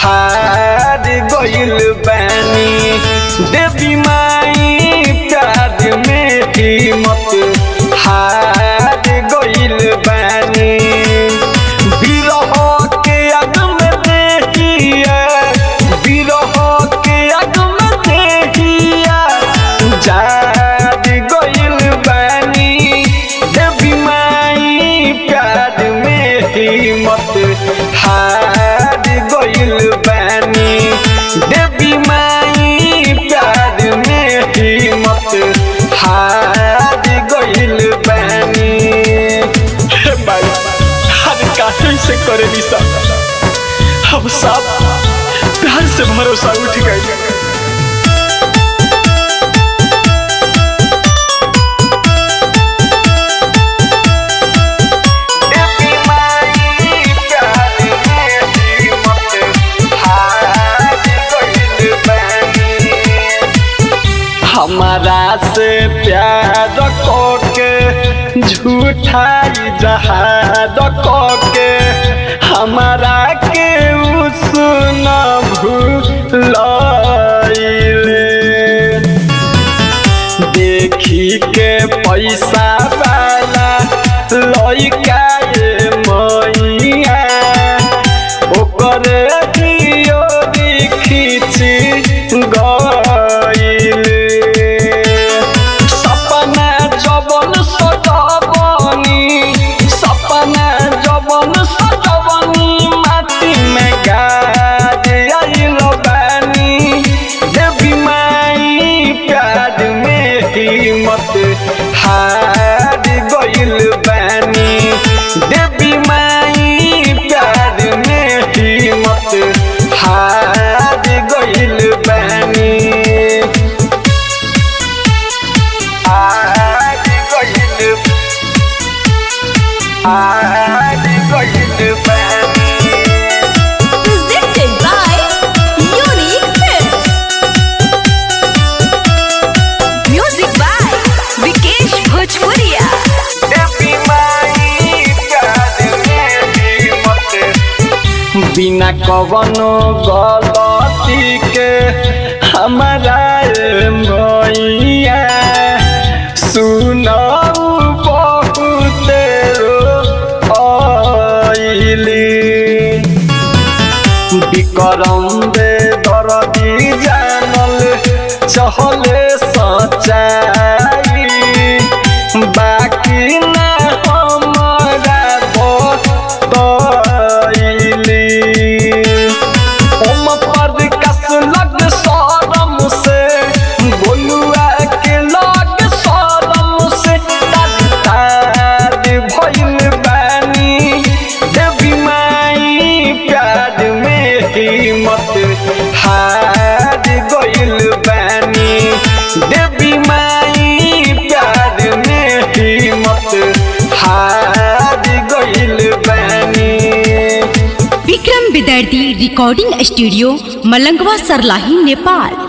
हार गइल बानी देवी माई प्यार में हिम्मत हार गइल बानी बिरह के अग में देखिए बिरह के अग में देखिए जार गइल बानी देवी माई प्यार में हिम्मत हार गइल बानी देवी माई प्यार में हिम्मत हार गइल बानी हे भाई हर काहे से करे निशा हम सब प्यार से भरोसा उठ गए देवी माई प्यार में हिम्मत हार गइल बानी हमारा से प्यार के झूठाई जहाद के हमारा के उसन भूल देखी के पैसा वाला लइका ये मैया ओकर दियो खींची गइल सपना जवन सजवनी सपना जवन सजवनी माटी में गाज आइल बानी देवी माई प्यार में हिम्मत हार गइल बानी देवी माई प्यार में हिम्मत हार गइल बानी हार गइल हार गइल बानी Presented by Unique Films. Music by Vikesh Bhojpuria. देवी माई प्यार में हिम्मत बिना कवनो गलती के हमारा मैया सुनाऊ बहुत आइली विक्रम दे दरदी जानल चहले सचाई बाकी ना हमारा बताइली हम पर कस लग सरम से बोलुआ के लग सरम से तार भइल बानी देवी माई प्यार में हिम्मत हार गइल बानी देवी माई प्यार में हिम्मत हार गइल बानी विक्रम विदर्दी रिकॉर्डिंग स्टूडियो मलंगवा सरलाही नेपाल